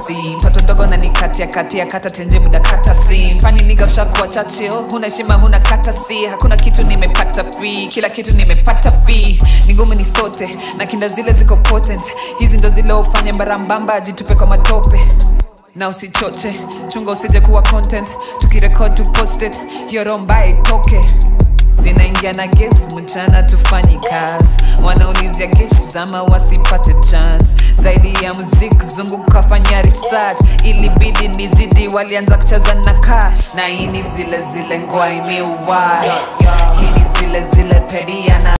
si mtoto ndogo na nikatia katia kata tenje muda kata si fani niga ushakuwa chachio huna heshima huna kata si hakuna kitu nimepata free kila kitu nimepata fee ni ngumu ni sote na kinda zile ziko potent hizi ndo zile ufanye mbarambamba jitupe kwa matope na usichoche chunga usije kuwa content tukirekod tu post it hiyo romba itoke zinaingia na ges mchana tufanyi kazi wanaulizia gesh zama wasipate chance zaidi ya muziki zunguka fanya research ilibidi nizidi walianza kucheza na cash na hii ni zile zile ngoa imiuwai hii ni zile zile pedia na